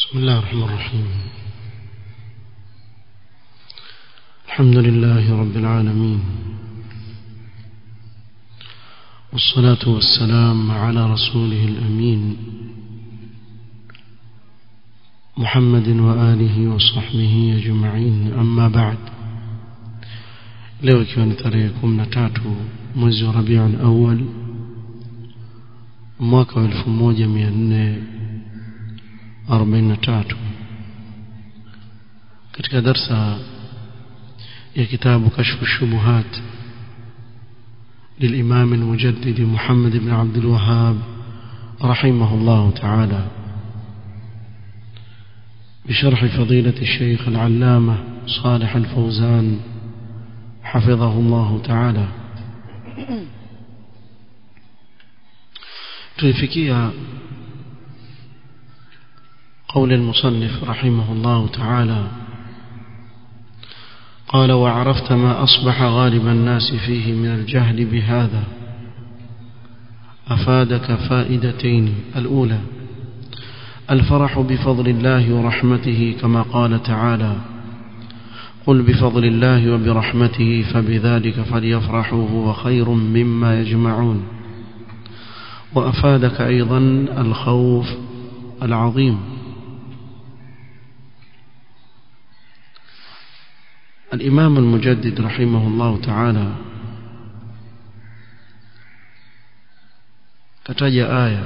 بسم الله الرحمن الرحيم الحمد لله رب العالمين والصلاة والسلام على رسوله الأمين محمد وآله وصحبه أجمعين أما بعد leo ikiwa ni tarehe kumi na tatu mwezi wa rabiul awal mwaka wa elfu moja mia nne arobaini na tatu katika darsa ya kitabu kashfu shubuhat للإمام المجدد محمد بن عبد الوهاب رحمه الله تعالى بشرح فضيلة الشيخ العلامة صالح الفوزان حفظه الله تعالى تلفكيها قول المصنف رحمه الله تعالى قال وعرفت ما أصبح غالب الناس فيه من الجهل بهذا أفادك فائدتين الأولى الفرح بفضل الله ورحمته كما قال تعالى قل بفضل الله وبرحمته فبذلك فليفرحوا هو خير مما يجمعون وأفادك أيضا الخوف العظيم الإمام المجدد رحمه الله تعالى kataja aya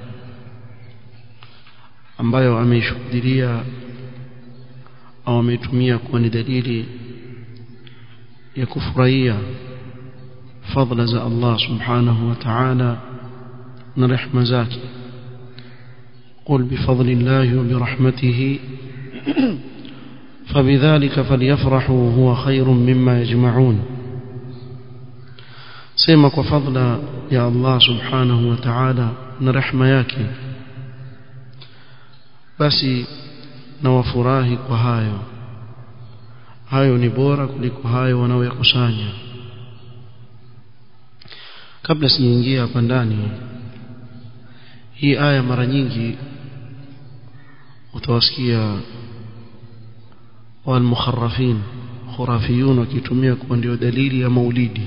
ambayo ameishuhudia au ameitumia kuwa ni dalili ya kufurahia fadla za Allah subhanahu wa ta'ala na rehma zake قل بفضل الله وبرحمته فبذلك فليفرحوا هو خير مما يجمعون سيما وفضل يا الله سبحانه وتعالى نرحمة yake basi na wafurahi kwa hayo hayo ni bora kuliko hayo wanaoyakusanya kabla sijaingia hapa ndani hii aya mara nyingi utawasikia والمخرفين خرافيون wakitumia kuwa ndio dalili ya maulidi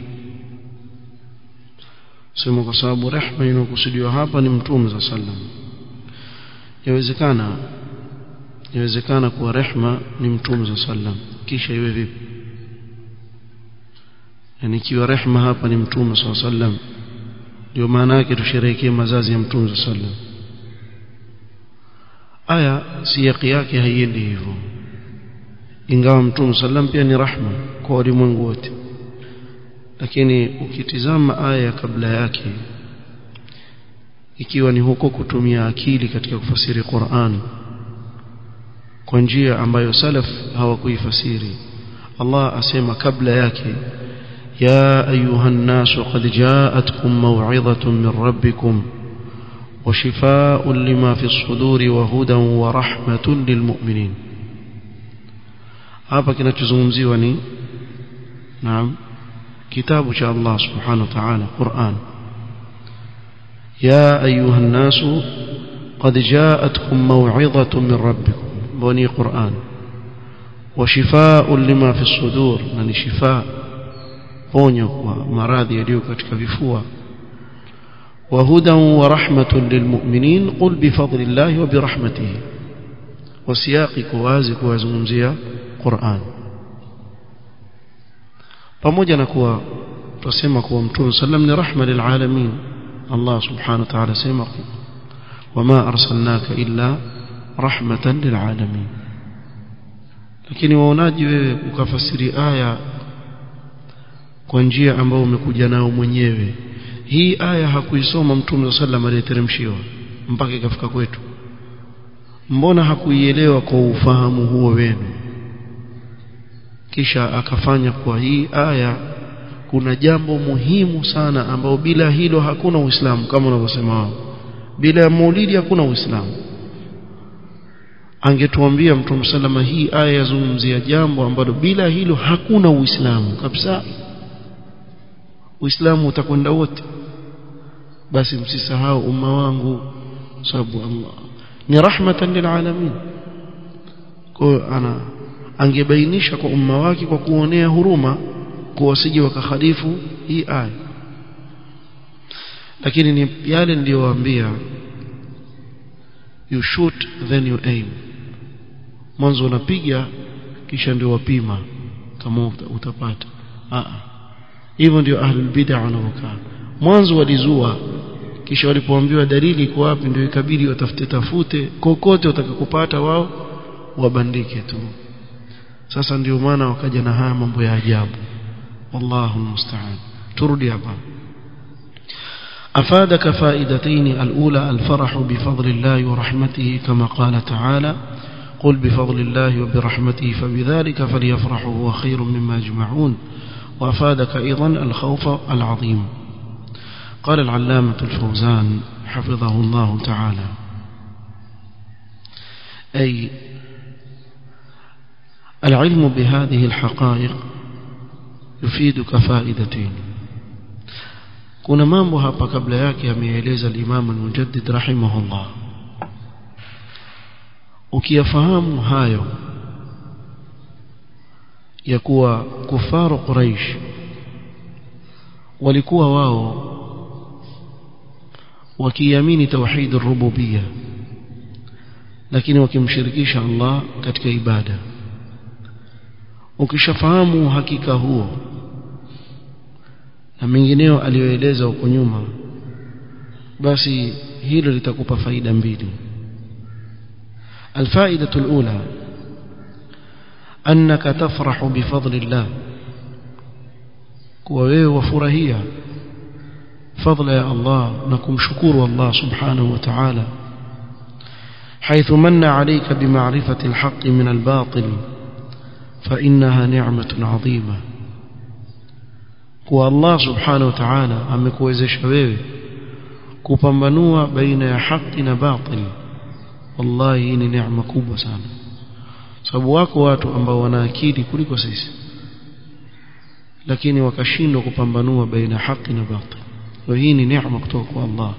sema kwa sababu rehma inokusudiwa hapa ni mtume za sallam yawezekana yawezekana kuwa rehma ni mtume za sallam kisha iwe vipi yani ikiwa rehma hapa ni mtume sa sallam ndio maana yake tusherehekee mazazi ya mtume za sallam aya siyaki yake haiendi hivyo ingawa mtume sallam pia ni rahma kwa walimwengu wote lakini ukitizama aya kabla yake ikiwa ni huko kutumia akili katika kufasiri Qur'an kwa njia ambayo salaf hawakuifasiri Allah asema kabla yake ya ayuha nnasu qad ja'atkum maw'izatun min rabbikum وشفاء لما في الصدور وهدى ورحمة للمؤمنين hapa kinachozungumziwa ni naam kitabu cha Allah subhanahu wa ta'ala Qur'an ya ayuha an-nasu qad ja'atkum maw'izatun min rabbikum bani Qur'an wa shifaa'un lima fi as-sudur na ni shifaa ponyo kwa maradhi yaliyo katika vifua wa hudan wa rahmatun lilmu'minin qul bi fadlillahi wa bi rahmatihi wasiyaqi kuwazi kuwazungumzia Qur'an pamoja na kuwa tusema kuwa mtume sallam ni rahma lil alamin Allah subhanahu wa ta'ala sema wama arsalnaka illa rahmatan lil alamin lakini waonaji wewe ukafasiri aya kwa njia ambayo umekuja nao mwenyewe hii aya hakuisoma mtume sallam aliyeteremshiwa mpaka ikafika kwetu mbona hakuielewa kwa ufahamu huo wenu kisha akafanya kwa hii aya kuna jambo muhimu sana ambao bila hilo hakuna uislamu kama unavyosema wao bila ya maulidi hakuna uislamu angetuambia mtume salama hii aya yazungumzia jambo ambalo bila hilo hakuna uislamu kabisa uislamu utakwenda wote basi msisahau umma wangu sababu Allah ni rahmatan lilalamin kwa ana angebainisha kwa umma wake kwa kuonea huruma kwa wasije wakakhalifu hii aya lakini ni yale niliyowaambia you shoot then you aim mwanzo unapiga kisha ndio wapima kama utapata ah hivyo ndio ahlul bid'ah wanavyokaa mwanzo walizua kisha walipoambiwa dalili iko wapi ndio ikabidi watafute tafute kokote watakakopata wao wabandike tu sasa ndio maana wakaja na haya mambo ya ajabu wallahu musta'an turudi hapa أفادك فائدتين الأولى الفرح بفضل الله ورحمته كما قال تعالى قل بفضل الله وبرحمته فبذلك فليفرحوا هو خير مما يجمعون وأفادك أيضا الخوف العظيم قال العلامة الفوزان حفظه الله تعالى أي العلم بهذه الحقائق يفيدك فائدتين kuna mambo hapa kabla yake ameeleza al-Imam al-Mujaddid rahimahullah ukiyafahamu hayo ya kuwa kufaru Quraysh walikuwa wao wakiamini tauhid ar-rububiyya lakini wakimshirikisha Allah katika ibada ukishafahamu uhakika huo na mengineo aliyoeleza huko nyuma basi hilo litakupa faida mbili الفائدة الأولى أنك تفرح بفضل الله ووي وفرهية فضل يا الله نكم شكور الله سبحانه وتعالى حيث من عليك بمعرفة الحق من الباطل فإنها نعمة عظيمة kuwa Allah subhanahu wa ta'ala amekuwezesha wewe kupambanua baina ya haki na batil wallahi hii ni neema kubwa sana sababu wako watu ambao wana akili kuliko sisi lakini wakashindwa kupambanua baina haki na batil kwa hii ni neema kutoka kwa Allah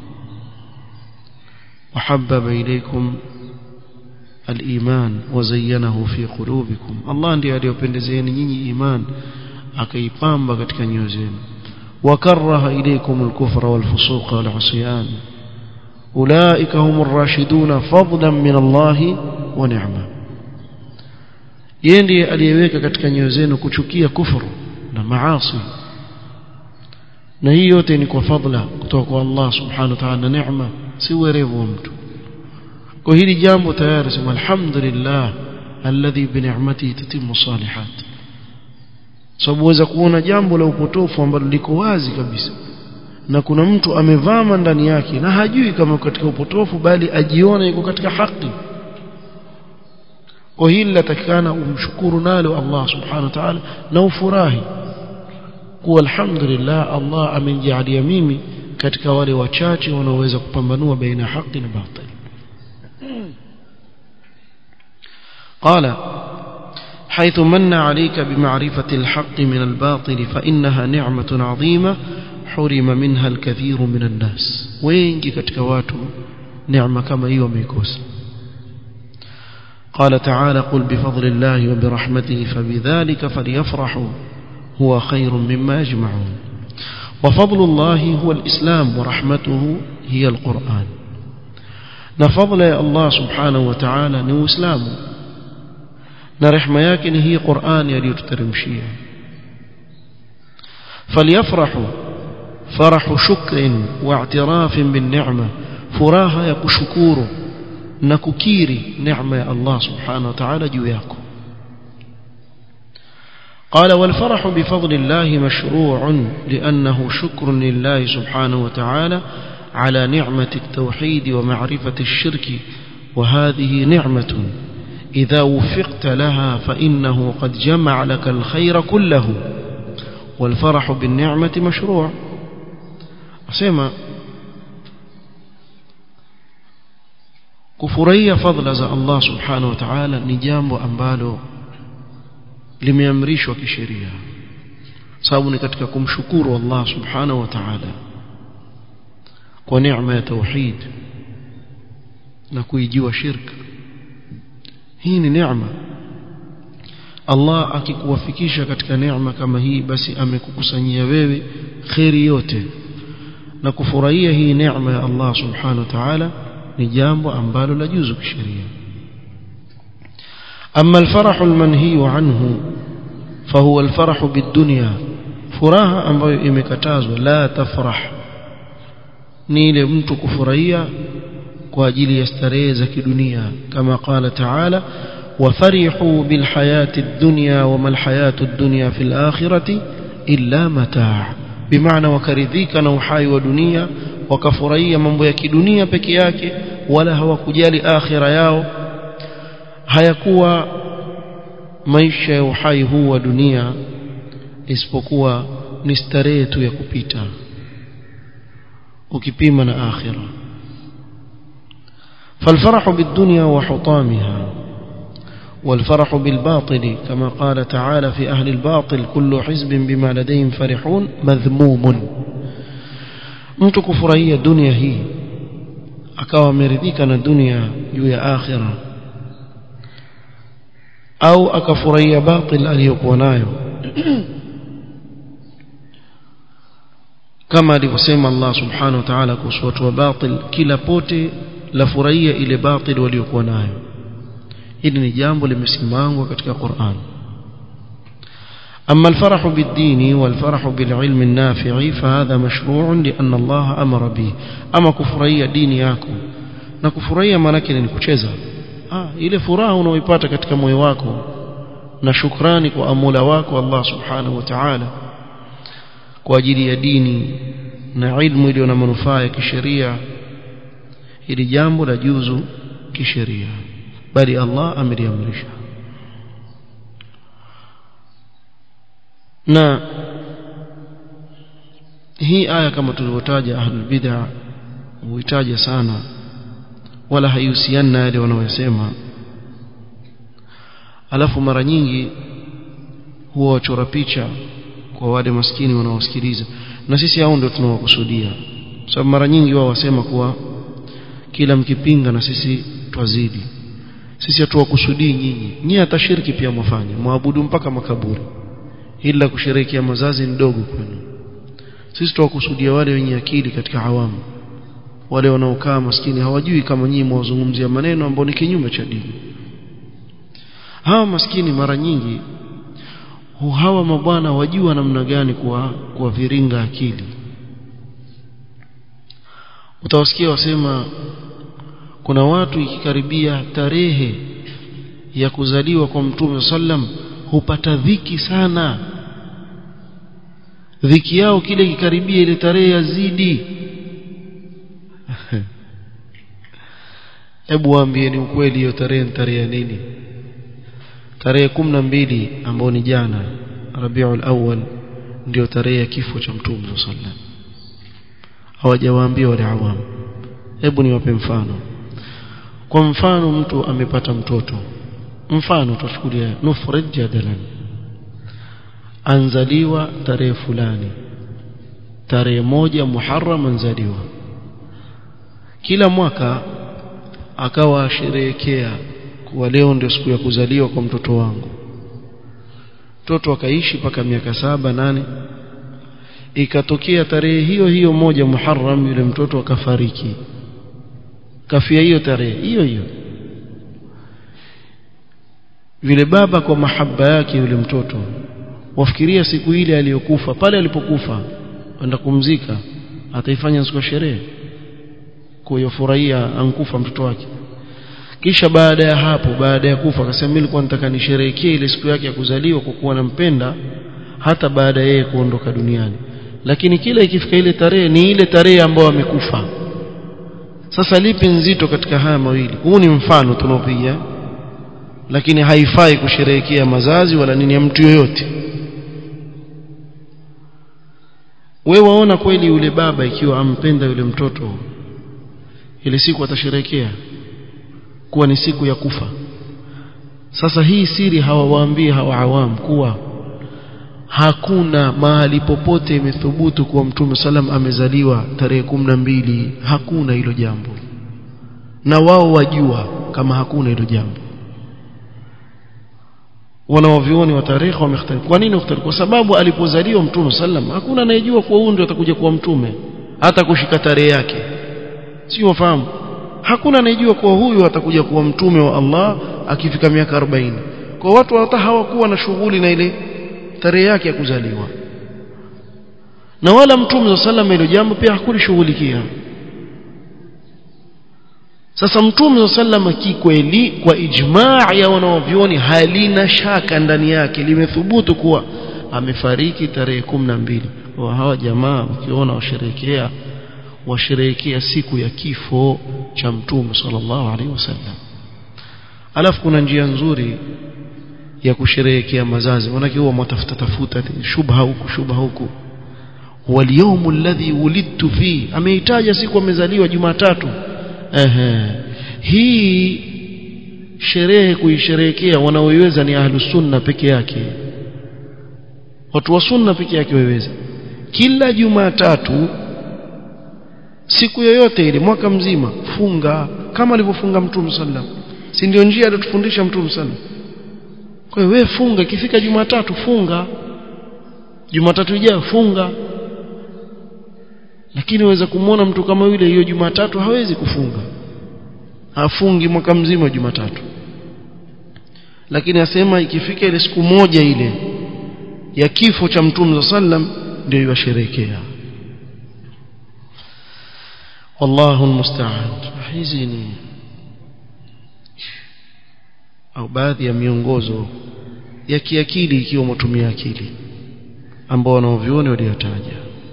wahabbaba ilaykum al-iman wa zayyanahu fi qulubikum Allah ndiye aliyopendezeeni nyinyi iman akaipamba katika nyoyo zenu wakaraha ilaykum al-kufra wal-fusuqa wal-'isyan ulaika humur rashiduna fadlan min Allah wa ni'ma yeye ndiye aliyeweka katika nyoyo zenu kuchukia kufuru na maasi na hii yote ni kwa fadla kutoka kwa Allah subhanahu wa ta'ala na neema si werevu wa mtu kwa hili jambo tayari sema alhamdulillah alladhi bi ni'matihi tatimmu salihat sababu waweza kuona jambo la upotofu ambalo liko wazi kabisa na kuna mtu amevama ndani yake na hajui kama katika upotofu bali ajiona yuko katika haki kwa hili latakikana umshukuru nalo Allah subhanahu wa ta'ala na ufurahi kuwa alhamdulillah Allah amenijalia mimi katika wale wachache wanaoweza kupambanua baina haki na batil قال حيث من عليك بمعرفة الحق من الباطل فإنها نعمة عظيمة حرم منها الكثير من الناس wengi katika watu neema kama hiyo wameikosa قال تعالى قل بفضل الله وبرحمته فبذلك فليفرحوا هو خير مما يجمعون وفضل الله هو الإسلام ورحمته هي القرآن نفضل الله سبحانه وتعالى نو إسلام نرحمة يكن هي قرآن يليت ترمشيه فليفرحوا فرح شكر واعتراف بالنعمة فراها يكشكور نككيري نعمة الله سبحانه وتعالى جوياكم قال والفرح بفضل الله مشروع لأنه شكر لله سبحانه وتعالى على نعمة التوحيد ومعرفة الشرك وهذه نعمة إذا وفقت لها فإنه قد جمع لك الخير كله والفرح بالنعمة مشروع أسمى kufurahia fadhila za Allah subhanahu wa ta'ala ni jambo ambalo limeamrishwa kisheria sababu ni katika kumshukuru Allah subhanahu wa ta'ala kwa neema ya tauhid na kuijua shirka hii ni neema Allah akikuwafikisha katika neema kama hii basi amekukusanyia wewe khairi yote na kufurahia hii neema ya Allah subhanahu wa ta'ala ni jambo ambalo la juzu kisheria أما الفرح المنهي عنه فهو الفرح بالدنيا furaha ambayo imekatazwa la tafrah ni ile mtu kufurahia kwa ajili ya starehe za kidunia kama qala taala wafarihu bilhayati ad-dunya wama alhayatu ad-dunya fil akhirati illa mataa bimaana wakaridhika na uhai wa dunia wakafurahia mambo ya kidunia peke yake wala hawakujali akhira yao hayakuwa maisha ya uhai huu wa dunia isipokuwa ni starehe tu ya kupita ukipima na akhira فالفرح بالدنيا وحطامها والفرح بالباطل كما قال تعالى في أهل الباطل كل حزب بما لديهم فرحون مذموم mtu kufurahia dunia hii akawa ameridhika na dunia juu ya akhira au akafurahia batil aliyokuwa nayo kama alivyosema Allah subhanahu wa ta'ala kuhusu watu wa batil kila pote la furahia ile batil waliokuwa nayo hili ni jambo limesimangwa katika Qur'an أما الفرح بالدين والفرح بالعلم النافع فهذا مشروع لأن الله أمر به أما كفرية دين yako na kufurahia maana yake ni kucheza ah ile furaha unaoipata katika moyo wako na shukrani kwa amula wako Allah subhanahu wa ta'ala kwa ajili ya dini na ilmu iliyo na manufaa ya kisheria hili jambo la juzu kisheria bali Allah ameliamrisha na hii aya kama tulivyotaja ahlul bid'a huitaja sana wala haihusiani na yale wanaoyasema alafu mara nyingi huwa wachora picha kwa wale maskini wanaosikiliza na sisi hao ndio tunawakusudia sababu mara nyingi wao wasema kuwa kila mkipinga na sisi twazidi sisi hatuwakusudii nyinyi nyinyi hata shirki pia mwafanya mwabudu mpaka makaburi ila kusherehekea mazazi ndogo kwenu sisi tuwakusudia wale wenye akili katika awamu wale wanaokaa maskini hawajui kama nyinyi mwazungumzia maneno ambayo ni kinyume cha dini hawa maskini mara nyingi hawa mabwana wajua namna gani kuwa kuwaviringa akili utawasikia wasema kuna watu ikikaribia tarehe ya kuzaliwa kwa mtume sallam hupata dhiki sana dhiki yao kile ikikaribia ile tarehe yazidi hebu waambieni ukweli hiyo tarehe ni tarehe ya nini tarehe kumi na mbili ambao ni jana Rabiul Awwal ndio tarehe ya kifo cha Mtume sallam hawajawaambia wale awamu hebu niwape mfano kwa mfano mtu amepata mtoto mfano tuchukulia nufrid jadalan anzaliwa tarehe fulani tarehe moja Muharram anzaliwa kila mwaka akawa asherehekea kuwa leo ndio siku ya kuzaliwa kwa mtoto wangu mtoto akaishi mpaka miaka saba nane ikatokea tarehe hiyo hiyo moja Muharram yule mtoto akafariki kafia hiyo tarehe hiyo hiyo vile baba kwa mahaba yake yule mtoto wafikiria siku ile aliyokufa pale alipokufa kwenda kumzika ataifanya siku ya sherehe kuyofurahia ankufa mtoto wake kisha baada ya hapo baada ya kufa akasema mimi nilikuwa nataka nisherehekee ile siku yake ya kuzaliwa kwa kuwa nampenda hata baada yeye kuondoka duniani lakini kila ikifika ile tarehe ni ile tarehe ambayo amekufa sasa lipi nzito katika haya mawili huu ni mfano tunaopiga lakini haifai kusherehekea mazazi wala nini ya mtu yoyote wewe waona kweli yule baba ikiwa ampenda yule mtoto ile siku atasherehekea kuwa ni siku ya kufa sasa hii siri hawawaambii hawa awam kuwa hakuna mahali popote imethubutu kuwa mtume salam amezaliwa tarehe mbili hakuna hilo jambo na wao wajua kama hakuna hilo jambo wanaovioni wa tarehe wamekhtalifu kwa nini ukhtalifu kwa sababu alipozaliwa mtume sallam hakuna anayejua kuwa huyu ndio atakuja kuwa mtume hata kushika tarehe yake si wafahamu hakuna anayejua kuwa huyu atakuja kuwa mtume wa Allah akifika miaka 40 kwa watu hata hawakuwa na shughuli na ile tarehe yake ya kuzaliwa na wala mtume sallam ile jambo pia hakulishughulikia sasa mtume sallam kikweli kwa ijmaa ya wanaovyoni halina shaka ndani yake limethubutu kuwa amefariki tarehe 12 wa hawa jamaa ukiona washerehekea washerehekea siku ya kifo cha mtume sallallahu alaihi wasallam alafu kuna njia nzuri ya kusherehekea mazazi manake huwa mtafuta tafuta shubha huku shubha huku waliyawm alladhi wulidtu fi ameitaja siku amezaliwa Jumatatu ehe hii sherehe kuisherehekea wanaoiweza ni ahlus sunna peke yake watu wa sunna peke yake waweza kila Jumatatu siku yoyote ile mwaka mzima funga kama alivyofunga Mtume sallam si ndio njia aliyotufundisha Mtume sallam kwa hiyo wewe funga ikifika Jumatatu funga Jumatatu ijayo funga lakini waweza kumwona mtu kama yule hiyo Jumatatu hawezi kufunga hafungi mwaka mzima Jumatatu lakini asema ikifika ile siku moja ile ya kifo cha Mtume sallam ndio yasherekea wallahu almusta'an hizi ni au baadhi ya miongozo ya kiakili ikiwa mtumia akili ambao wanaovioni waliyataja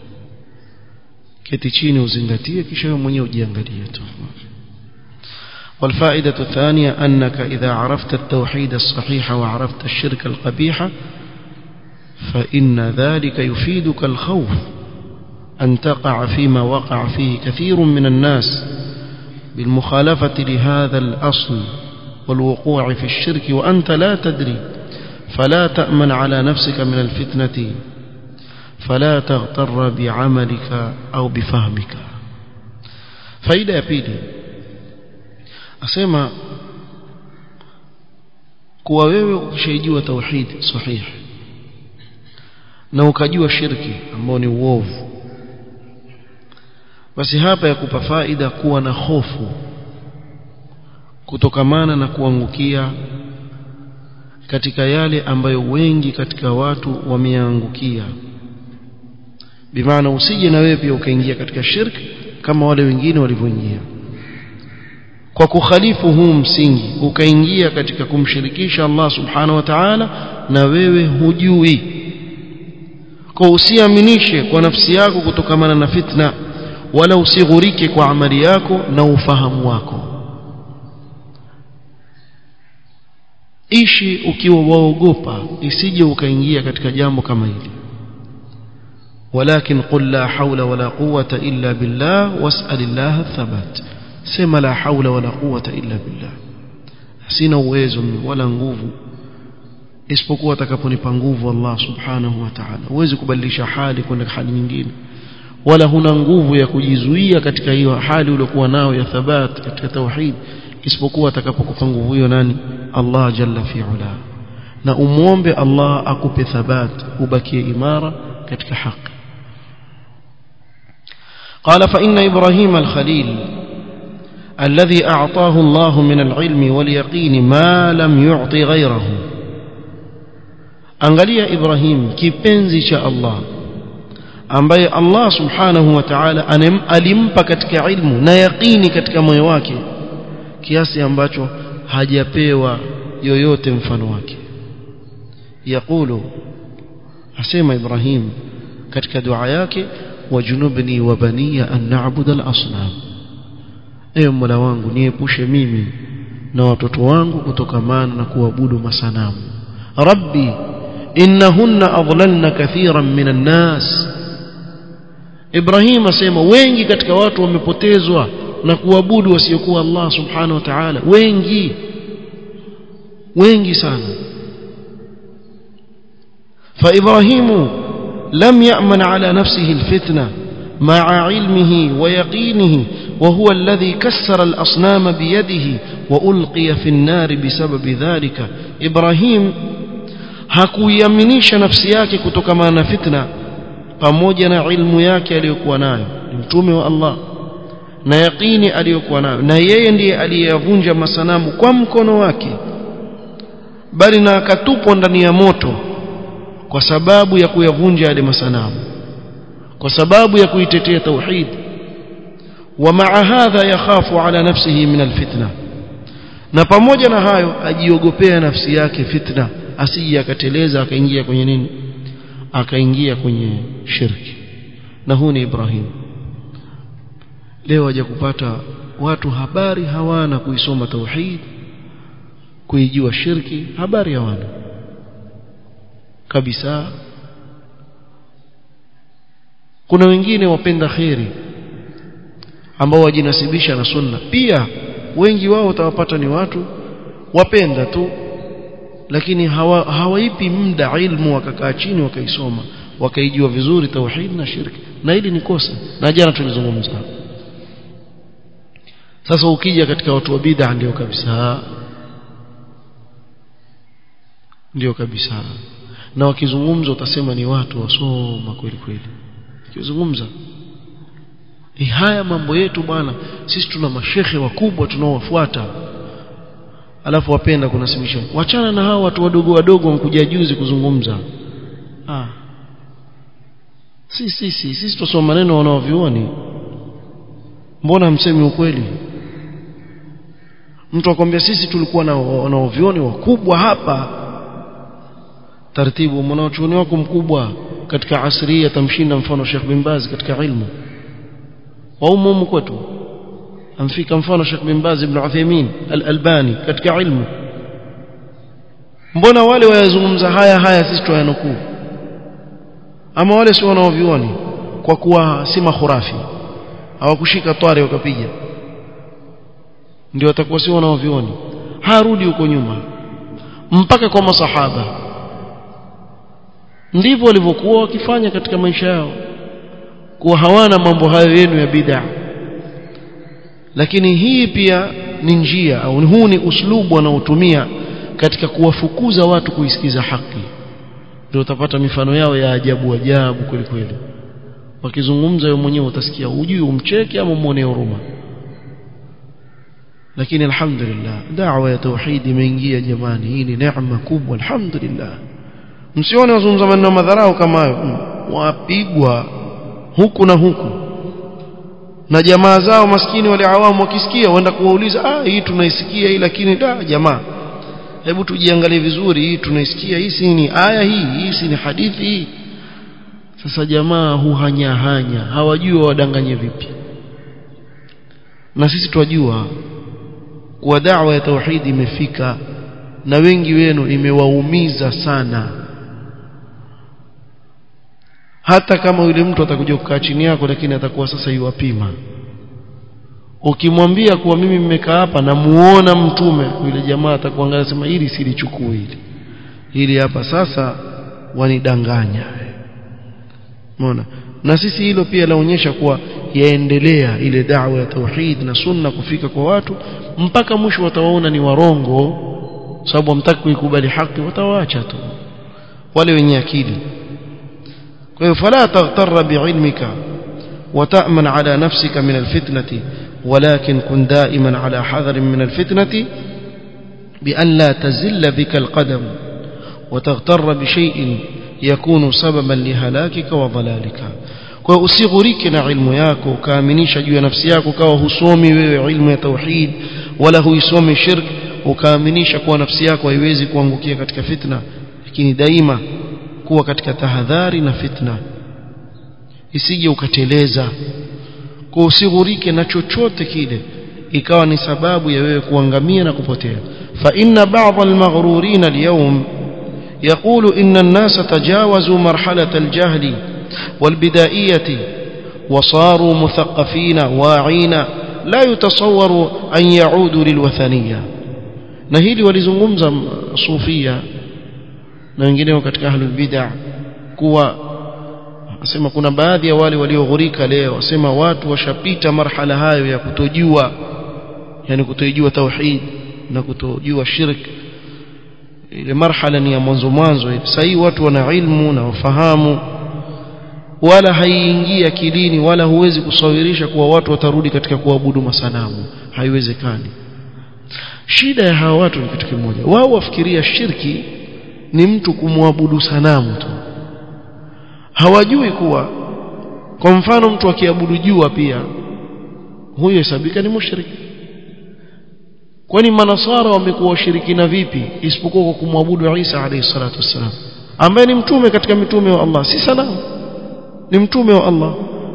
keti chini uzingatie kisha wewe mwenyewe ujiangalie tu والفائدة الثانية أنك إذا عرفت التوحيد الصحيح وعرفت الشرك القبيح فإن ذلك يفيدك الخوف أن تقع فيما وقع فيه كثير من الناس بالمخالفة لهذا الأصل والوقوع في الشرك وأنت لا تدري فلا تأمن على نفسك من الفتنة فلا تغتر بعملك أو بفهمك فإذا يبيدي أسمى kuwa wewe ukishaijiwa tauhid sahihi na ukajua shirki ambao ni uovu basi hapa yakupa faida kuwa na hofu kutokamana na kuangukia katika yale ambayo wengi katika watu wameangukia bimaana usije na wewe pia ukaingia katika shirki kama wale wengine walivyoingia kwa kukhalifu huu msingi ukaingia katika kumshirikisha Allah subhanahu wa ta'ala na wewe hujui kwa usiaminishe kwa nafsi yako kutokamana na fitna wala usighurike kwa amali yako na ufahamu wako ishi ukiwa waogopa isije ukaingia katika jambo kama hili ولكن قل لا حول ولا قوة إلا بالله واسأل الله الثبات سما لا حول ولا قوة إلا بالله sina uwezo wala nguvu isipokuwa atakaponipa nguvu Allah subhanahu wa ta'ala huwezi kubadilisha hali kwenda hali nyingine wala huna nguvu ya kujizuia katika hiyo hali uliokuwa nayo ya thabat katika tauhid isipokuwa atakapokupa nguvu hiyo nani Allah jalla fi'ala na umuombe Allah akupe thabat ubakie imara katika haki قال فإن إبراهيم الخليل الذي أعطاه الله من العلم واليقين ما لم يعطي غيره angalia Ibrahim kipenzi cha Allah ambaye Allah subhanahu wa ta'ala alimpa katika ilmu na yaqini katika moyo wake kiasi ambacho hajapewa yoyote mfano wake yakulu asema Ibrahim katika dua yake wajunubni wa baniya an na'budu al-asnam ewe mola wangu niepushe mimi na watoto wangu kutokamana na kuabudu masanamu rabbi innahunna adlalna kathiran minan nas Ibrahim asema wengi katika watu wamepotezwa na kuabudu wasiokuwa Allah subhanahu wa ta'ala wengi wengi sana فإبراهيم لم يأمن على نفسه الفتنة مع علمه ويقينه وهو الذي كسر الأصنام بيده وألقي في النار بسبب ذلك إبراهيم hakuiaminisha nafsi yake kutokana na fitna pamoja na ilmu yake aliyokuwa nayo ni mtume wa Allah na yaqini aliyokuwa nayo na yeye ndiye aliyevunja masanamu kwa mkono wake bali na akatupwa ndani ya moto kwa sababu ya kuyavunja yale masanamu kwa sababu ya kuitetea tauhid ومع هذا يخاف على نفسه من الفتنه na pamoja na hayo ajiogopea nafsi yake fitna asije akateleza akaingia kwenye nini akaingia kwenye shirki na huu ni Ibrahim leo haja kupata watu habari hawana kuisoma tauhid kuijua shirki habari hawana kabisa kuna wengine wapenda kheri ambao wajinasibisha na sunna pia wengi wao utawapata ni watu wapenda tu lakini hawa, hawaipi muda ilmu wakakaa chini wakaisoma wakaijua vizuri tauhid na shirki na hili ni kosa na jana tulizungumza sasa ukija katika watu wa bid'a ndio kabisa ndio kabisa na wakizungumza utasema ni watu wasoma kweli kweli ukizungumza e haya mambo yetu bwana sisi tuna mashehe wakubwa tunaowafuata alafu wapenda kunasibisha wachana na hao watu wadogo wadogo wamkuja juzi kuzungumza ah si si si sisi tusoma maneno wanaovioni mbona msemi ukweli mtu akwambia sisi tulikuwa na wanaovioni wakubwa hapa taratibu mwanachuoni wako mkubwa katika asria tamshinda mfano Sheikh bin Baz katika ilmu wa umumu kwetu amfika mfano Sheikh bin Baz ibn Uthaymeen al-Albani katika ilmu mbona wale wayazungumza haya haya sisi tuyanukuu ama wale si wanaovioni kwa kuwa si makhurafi hawakushika tware wakapiga ndio watakuwa si wanaovioni harudi huko nyuma mpaka kwa masahaba ndivyo walivyokuwa wakifanya katika maisha yao kuwa hawana mambo hayo yenu ya bid'a lakini hii pia ni njia au huu ni uslubu wanaotumia katika kuwafukuza watu kuisikiza haki ndio utapata mifano yao ya ajabu ajabu kweli kweli wakizungumza wewe mwenyewe utasikia ujui umcheke ama muone huruma lakini alhamdulillah da'wa ya tauhid imeingia jamani hii ni neema kubwa alhamdulillah msione wazungumza maneno madharau kama hayo wapigwa huku na huku na jamaa zao maskini wale awamu wakisikia waenda kuwauliza ah hii tunaisikia hii lakini da jamaa hebu tujiangalie vizuri hii tunaisikia hii si ni aya hii hii si ni hadithi hii sasa jamaa huhanyahanya hawajui wadanganye vipi na sisi twajua kuwa da'wa ya tauhidi imefika na wengi wenu imewaumiza sana hata kama yule mtu atakuja kukaa chini yako lakini atakuwa sasa yuwapima ukimwambia kuwa mimi mmekaa hapa na muona mtume yule jamaa atakuangalia sema hili silichukui hili hili hapa sasa wanidanganya umeona na sisi hilo pia laonyesha kuwa yaendelea ile da'wa ya tauhid na sunna kufika kwa watu mpaka mwisho watawaona ni warongo sababu hamtaki kuikubali haki watawaacha tu wale wenye akili kwa hiyo fala taghtarra bi'ilmika وتأمن على نفسك من الفتنة ولكن كن دائما على حذر من الفتنة بأن لا تزل بك القدم وتغتر بشيء يكون سببا لهلاكك وضلالك kwa usighurike na ilmu yako ukaaminisha juu ya nafsi yako kawa husomi wewe ilmu ya tauhid wala huisomi shirk ukaaminisha kuwa nafsi yako haiwezi kuangukia katika fitna lakini daima kuwa katika tahadhari na fitna isije ukateleza kwa usighurike na chochote kile ikawa ni sababu ya wewe kuangamia na kupotea fa inna ba'd al-maghrurin al-yawm يقول إن الناس تجاوزوا مرحلة الجهل والبدائية وصاروا مثقفين واعين لا يتصور أن يعودوا للوثنية نهيلي ولزنغمزة صوفية na wengineo katika ahlul bid'ah kuwa asema kuna baadhi ya wale walioghurika leo asema watu washapita marhala hayo ya kutojua yani kutojua tauhid na kutojua shirk ile marhala ni ya mwanzo mwanzo sasa hii watu wana ilmu na wafahamu wala haiingii akilini wala huwezi kusawirisha kuwa watu watarudi katika kuabudu masanamu haiwezekani shida ya hawa watu ni kitu kimoja wao wafikiria shirki ni mtu kumwabudu sanamu tu hawajui kuwa kwa mfano mtu akiabudu jua pia huyo hesabika ni mushriki kwani manasara wamekuwa washirikina vipi isipokuwa kwa kumwabudu Isa alayhi salatu wassalam ambaye ni mtume katika mitume wa Allah si sanamu ni mtume wa Allah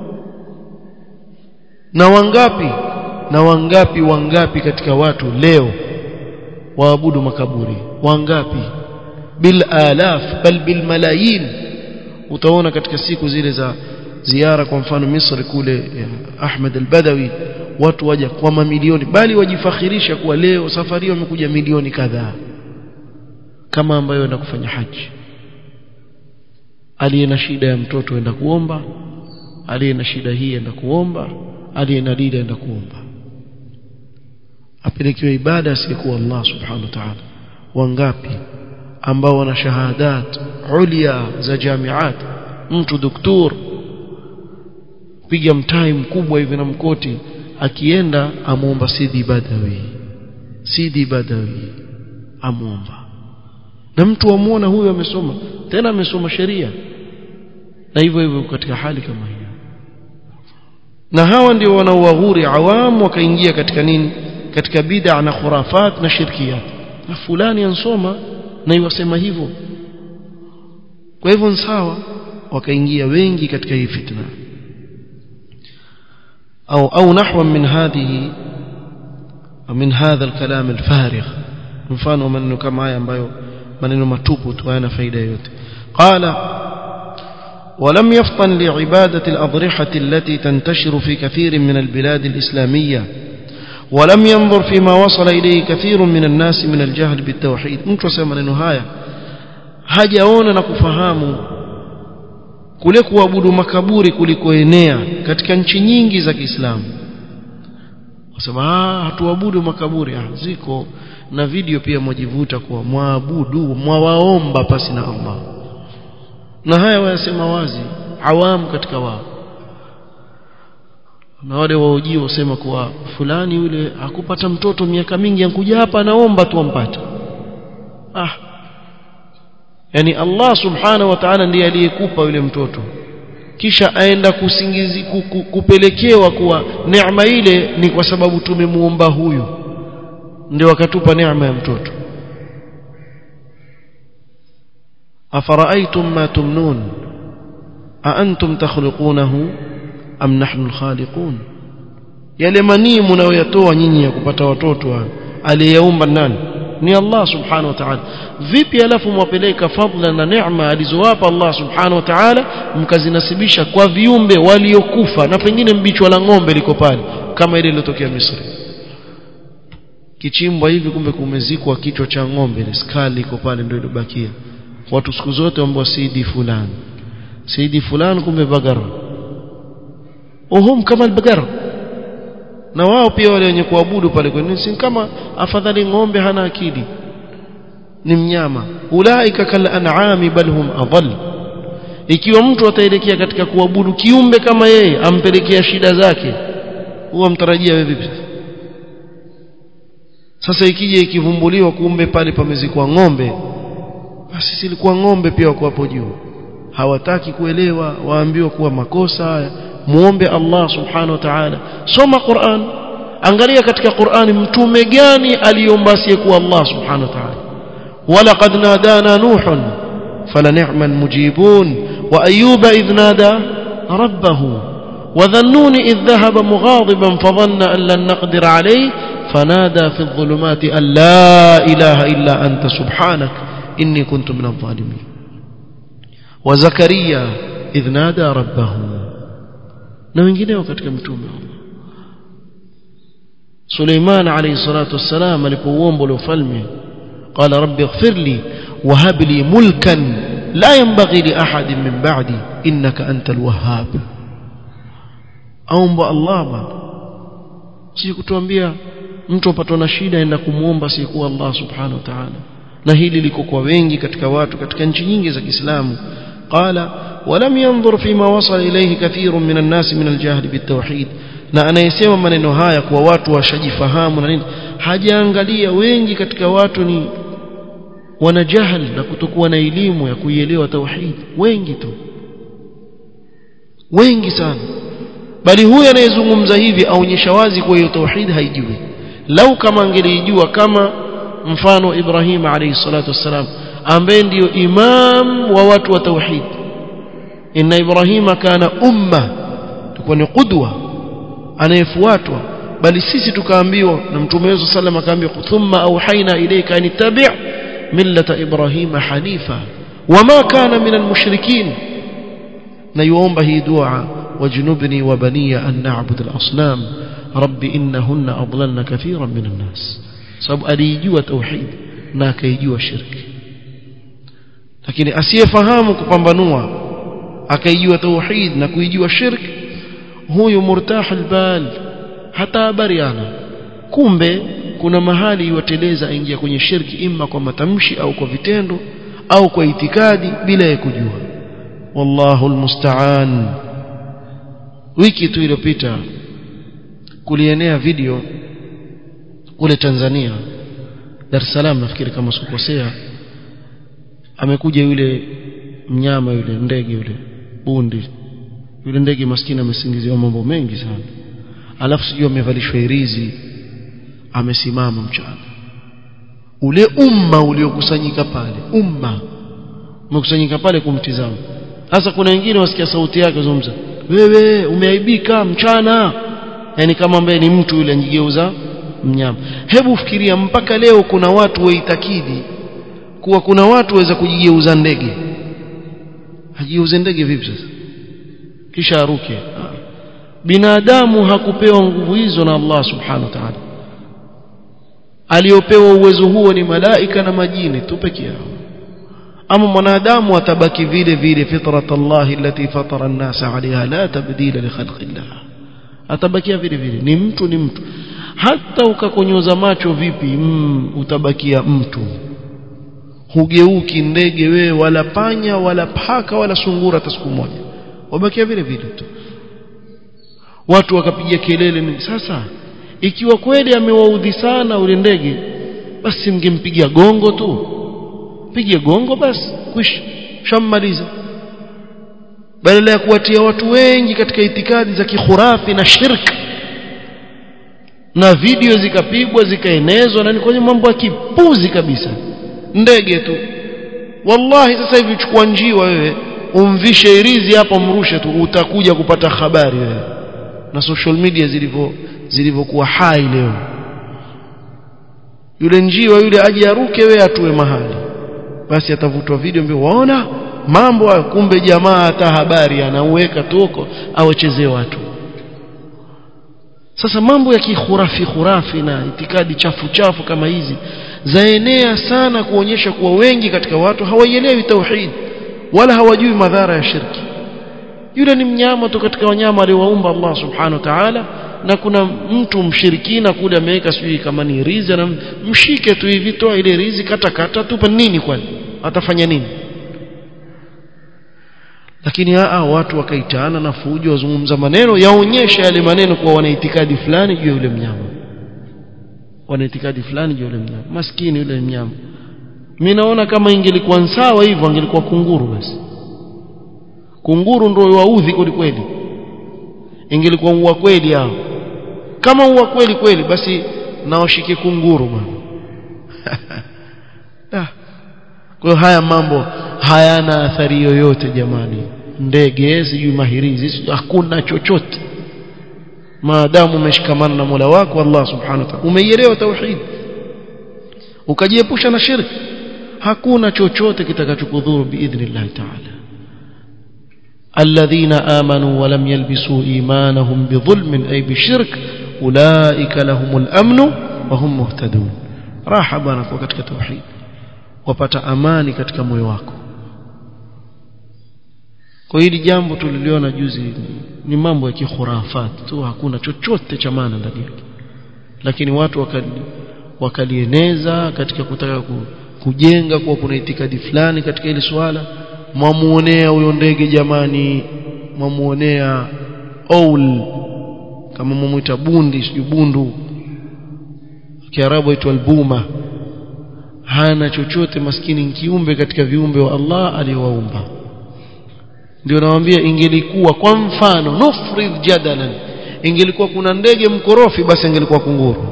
na wangapi na wangapi wangapi katika watu leo waabudu makaburi wangapi bil alaf bal bil malayin utaona katika siku zile za ziara kwa mfano Misri kule Ahmed al-Badawi watu waja kwa mamilioni bali wajifakhirisha kuwa leo safari wamekuja milioni kadhaa kama ambayo enda kufanya haji aliye na shida ya mtoto enda kuomba aliye na shida hii enda kuomba aliye na dida enda kuomba apelekewe ibada asiyekuwa Allah subhanahu wa ta'ala wangapi ambao wana shahadat ulia za jamiat mtu doktor piga mtai mkubwa hivi na mkoti akienda amuomba Sidi Badawi Sidi Badawi amuomba na mtu amuona huyo amesoma tena amesoma sheria na hivyo hivyo katika hali kama hiyo na hawa ndio wanaowaghuri awamu wakaingia katika nini katika bid'a na khurafat na shirkiyat na fulani ansoma na iwasema hivyo kwa hivyo sawa wakaingia wengi katika hii fitna أو أو نحو من هذه من هذا الكلام الفارغ mfano maneno kama haya ambayo maneno matupu tu hayana faida yote قال ولم يفطن لعبادة الأضرحة التي تنتشر في كثير من البلاد الإسلامية ولم ينظر فيما وصل إليه كثير من الناس من الجهل بالتوحيد mtu asema maneno haya hajaona na kufahamu kule kuabudu makaburi kulikoenea katika nchi nyingi za Kiislamu wasema ah hatuabudu makaburi ah ziko na video pia mwajivuta kwa mwabudu mwawaomba pasi na Allah na haya wayasema wazi awamu katika wao na wale waojio wasema kuwa fulani yule hakupata mtoto miaka mingi ankuja hapa anaomba tu ampate ah yani Allah subhanahu wa ta'ala ndiye aliyekupa yule mtoto kisha aenda kusingizi kupelekewa kuwa neema ile ni kwa sababu tumemuomba huyu ndio akatupa neema ya mtoto afara'aytum ma tumnun a antum takhluqunahu am nahnu al-khaliqun yale manii mnayoyatoa nyinyi ya kupata watoto aliyeumba nani ni Allah subhanahu wa ta'ala vipi alafu mwapeleka fadla na neema alizowapa Allah subhanahu wa ta'ala mkazinasibisha kwa viumbe waliokufa na pengine mbichwa la ng'ombe liko pale kama ile iliyotokea Misri kichimbwa hivi kumbe kumezikwa kichwa cha ng'ombe ile skali iko pale ndio ilibakia watu siku zote ambao sidi fulani sidi fulani kumbe bagara uhum kama albagara na wao pia wale wenye kuabudu pale kwa si kama afadhali ng'ombe hana akili ni mnyama ulaika kal an'ami bal hum adall ikiwa mtu ataelekea katika kuabudu kiumbe kama yeye ampelekea shida zake huwa mtarajia wewe vipi sasa ikija ikivumbuliwa kumbe pale pamezikwa ng'ombe basi silikuwa ng'ombe pia wako hapo juu hawataki kuelewa waambiwa kuwa makosa haya muombe Allah subhanahu wa ta'ala soma Qur'an angalia katika Qur'an mtume gani aliomba asiyekuwa Allah subhanahu wa ta'ala walaqad nadana nuhun فلنعم المجيبون وأيوب إذ نادى ربه وذنون إذ ذهب مغاضبا فظن أن لن نقدر عليه فنادى في الظلمات أن لا إله إلا أنت سبحانك إني كنت من الظالمين وزكريا إذ نادى ربه na wengineo katika mtume Suleiman alayhi salatu wassalam alipouomba ule ufalme qala rabbi ighfir li wa hab li mulkan la yanbaghi li ahadin min ba'di innaka antal wahhab aomba Allah bwana si kutuambia mtu apatwa na shida aenda kumuomba si kuwa Allah subhanahu wa ta'ala na hili liko kwa wengi katika watu katika nchi nyingi za Kiislamu qala ولم ينظر فيما وصل إليه كثير من الناس من الجهل بالتوحيد na anayesema maneno haya kwa watu washajifahamu na nini hajaangalia wengi katika watu ni wana jahal na kutokuwa na elimu ya kuielewa tauhid wengi tu wengi sana bali huyu anayezungumza hivi aonyesha wazi kwa hiyo tauhid haijui lau kama angelijua kama mfano Ibrahim alayhi salatu wassalam ambaye ndiyo imam wa watu wa tauhid inna ibrahima kana umma tulikuwa ni qudwa anayefuatwa bali sisi tukaambiwa na mtume wetu sallam akaambiwa thumma auhaina ilayka an tabi' millata ibrahima hanifa wama kana min almushrikin na yuomba hii dua wajnubni wa baniya an na'bud al-asnam rabbi innahunna adlalna kathiran min an-nas sababu alijua tauhid na akaijua shirki lakini asiyefahamu kupambanua akaijua tauhid na kuijua shirki huyu murtah albal hata habari ana kumbe kuna mahali iwateleza aingia kwenye shirki imma kwa matamshi au kwa vitendo au kwa itikadi bila ya kujua wallahu almusta'an wiki tu iliyopita kulienea video kule Tanzania Dar es Salaam nafikiri kama sikukosea amekuja yule mnyama yule ndege yule bundi yule ndege maskini amesingiziwa mambo mengi sana alafu sijui amevalishwa irizi amesimama mchana ule umma uliokusanyika pale umma umekusanyika pale kumtizama sasa kuna wengine wasikia sauti yake zungumza wewe umeaibika mchana yani kama ambaye ni mtu yule anjigeuza mnyama hebu fikiria mpaka leo kuna watu waitakidi kuwa kuna watu waweza kujigeuza ndege ajigeuze ndege vipi sasa kisha aruke binadamu hakupewa nguvu hizo na Allah subhanahu wa ta'ala aliopewa uwezo huo ni malaika na majini tu peke yao ama mwanadamu atabaki vile vile fitrat Allah allati fatara an-nas 'alayha la tabdila li khalqillah atabakia vile vile ni mtu ni mtu hata ukakonyoza macho vipi mm, utabakia mtu hugeuki ndege wewe wala panya wala paka wala sungura hata siku moja wabakia vile vile tu watu wakapiga kelele ni sasa ikiwa kweli amewaudhi sana ule ndege basi mngempigia gongo tu pige gongo basi kwisha shammaliza badala ya kuwatia watu wengi katika itikadi za kikhurafi na shirk na video zikapigwa zikaenezwa na ni kwenye mambo ya kipuzi kabisa ndege tu wallahi sasa hivi chukua njiwa wewe umvishe irizi hapa mrushe tu utakuja kupata habari wewe na social media zilivyo zilivyokuwa hai leo yule njiwa yule aje aruke wewe atue mahali basi atavutwa video mbio waona mambo hayo kumbe jamaa hata habari anauweka tuko awachezee watu sasa mambo ya kikhurafi khurafi na itikadi chafu chafu kama hizi zaenea sana kuonyesha kuwa wengi katika watu hawaielewi tauhid wala hawajui madhara ya shirki yule ni mnyama tu katika wanyama aliowaumba Allah subhanahu wa ta'ala na kuna mtu mshirikina kule ameweka sijui kama ni rizi na mshike tu hivi toa ile rizi kata kata tupa nini kwani atafanya nini lakini aa watu wakaitana na fujo wazungumza maneno yaonyesha yale maneno kuwa wana itikadi fulani juu ya yule mnyama wana itikadi fulani juu ya yule mnyama maskini yule mnyama mimi naona kama ingelikuwa sawa hivyo angelikuwa kunguru basi kunguru ndio waudhi kweli kweli ingelikuwa uwa kweli hao kama uwa kweli kweli basi nawashike kunguru bwana kwa haya mambo hayana athari yoyote jamani ndege sijui mahirizi hakuna chochote maadamu umeshikamana na Mola wako Allah subhanahu wa ta'ala umeielewa tauhid ukajiepusha na shirki hakuna chochote kitakachokudhuru biidhnillah ta'ala الذين آمنوا ولم يلبسوا إيمانهم بظلم أي بشرك أولئك لهم الأمن وهم مهتدون راح بانك وكتك توحيد wapata amani katika moyo wako kwa hili jambo tuliliona juzi ni, ni mambo ya kikhurafat tu hakuna chochote cha maana ndani yake lakini watu wakali, wakalieneza katika kutaka kujenga kuwa kuna itikadi fulani katika ile swala mwamuonea huyo ndege jamani mwamuonea owl kama mwamuita bundi sijui bundu kiarabu aitwa albuma hana chochote maskini kiumbe katika viumbe wa Allah aliyowaumba ndio nawaambia ingelikuwa kwa mfano nufrid jadalan ingelikuwa kuna ndege mkorofi basi ingelikuwa kunguru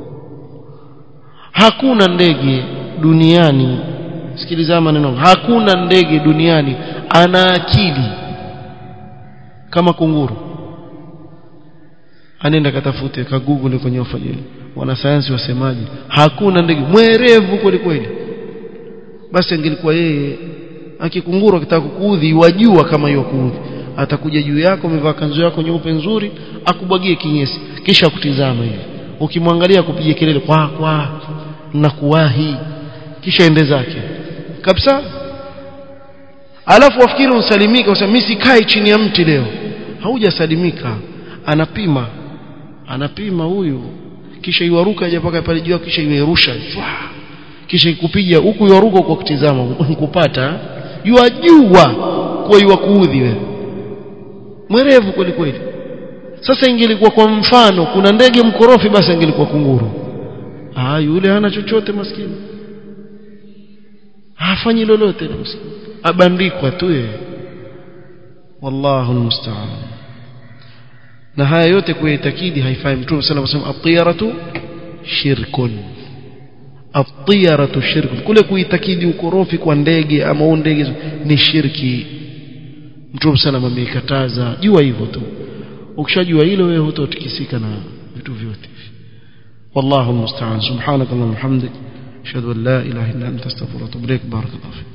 hakuna ndege duniani sikiliza maneno hakuna ndege duniani ana akili kama kunguru anenda katafute ka google kwenye ufajili wanasayansi wasemaje hakuna ndege mwerevu kweli kweli basi angelikuwa yeye akikunguru akitaka kukuudhi wajua kama hiyo kuudhi atakuja juu yako umevaa kanzu yako nyeupe nzuri akubwagie kinyesi kisha akutizama hivi ukimwangalia kupiga kelele kwa kwa na kuwahi kisha ende zake kabisa alafu wafikiri unsalimika usema mimi sikai chini ya mti leo haujasalimika anapima anapima huyu kisha iwaruka aje paka pale juu kisha iwerusha kisha ikupiga huku iwaruka kwa kutizama kupata jua jua kwa iwa kuudhi wewe mwerevu kweli kweli sasa ingelikuwa kwa mfano kuna ndege mkorofi basi ingelikuwa kunguru ah yule hana chochote maskini hafanyi lolote maskini abandikwa tu yeye wallahu almusta'an na haya yote kuitakidi haifai mtume sallallahu alayhi wasallam at-tiyaratu shirkun at-tiyaratu shirkun kule kuitakidi ukorofi kwa ndege ama ndege ni shirki mtume sallallahu ameikataza jua hivyo tu ukishajua hilo wewe hutotikisika na vitu vyote والله المستعان سبحانك اللهم وبحمدك اشهد ان لا اله الا انت استغفرك واتوب اليك بارك الله فيك